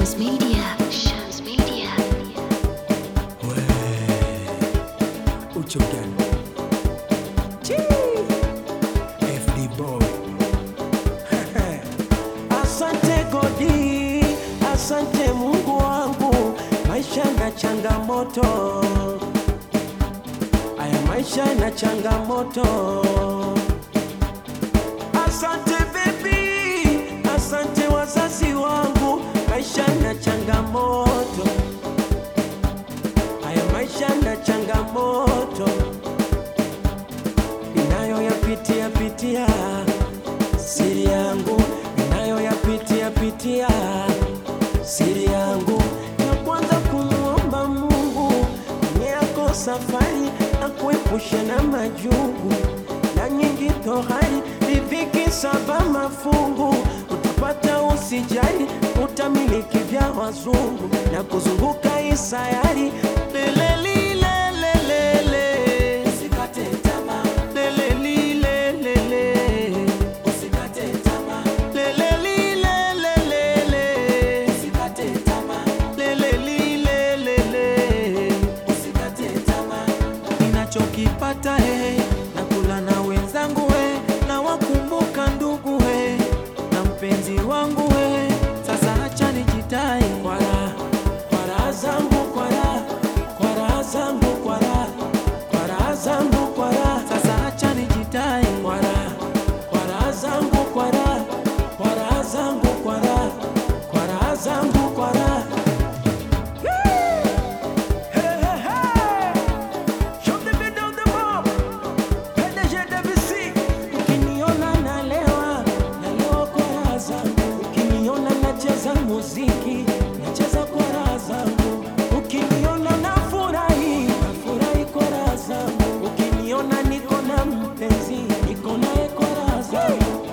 Shams Media. Shams Media. Ucho gani? FD boy. Asante Godi, asante Mungu wangu, maisha na changamoto. Aya, maisha na changamoto. Asante baby, asante wazazi wangu, maisha na changamoto. Haya maisha na changamoto ninayoyapitia pitia, siri yangu ninayoyapitia pitia, siri yangu ya kwanza kumwomba Mungu mwenye yako safari na kuepusha na majungu na nyingi tohari, riziki saba mafungu utapata usijali, utamiliki vya wazungu na kuzunguka isayari lelelilelelele usikate tamaa lelelilelele usikate tamaa lelelilelelele usikate tamaa lelelilelele usikate tamaa ninachokipata he na kula na wenzangu he na wakumbuka ndugu he na mpenzi wangu he sasa acha nijitai kwa raha kwa raha zangu kwa raha kwa raha zangu kwa raha kwa raha zangu kwa raha sasa acha nijitai kwa raha kwa raha zangu kwa raha kwa raha zangu kwa raha kwa raha zangu kwa raha Hey, hey, hey! Show the video the mob. PDG WC. Ukiniona nalewa, nalewa kwa raha zangu. Ukiniona nacheza muziki, nacheza kwa raha zangu. Ukiniona nafurahi, nafurahi kwa raha zangu. Ukiniona niko na mpenzi, niko naye kwa raha zangu.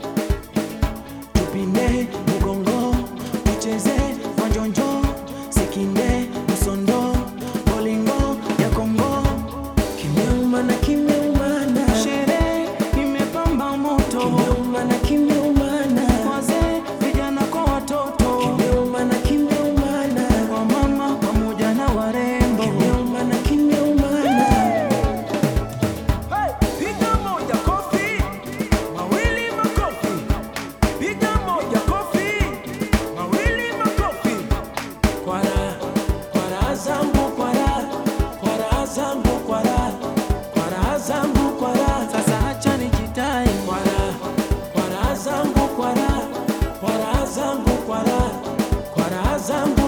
Tupinde mugongo, tucheze manjonjo, sikinde msondo, bolingo ya Kongo. Kimeumana, kimeumana, sherehe imepamba moto. Kimeumana, kimeumana, wazee, vijana kwa watoto. Kimeumana, kimeumana, kwa mama pamoja na warembo. Kimeumana, kimeumana. Hey, piga moja kofi, mawili makofi. Piga moja kofi, mawili makofi. Kwa raha, kwa raha zangu, kwa raha, kwa raha zangu, kwa raha, kwa raha zangu, kwa raha. Sasa acha nijitai. Kwa raha, kwa raha zangu, kwa raha, kwa raha zangu, kwa raha, kwa raha zangu.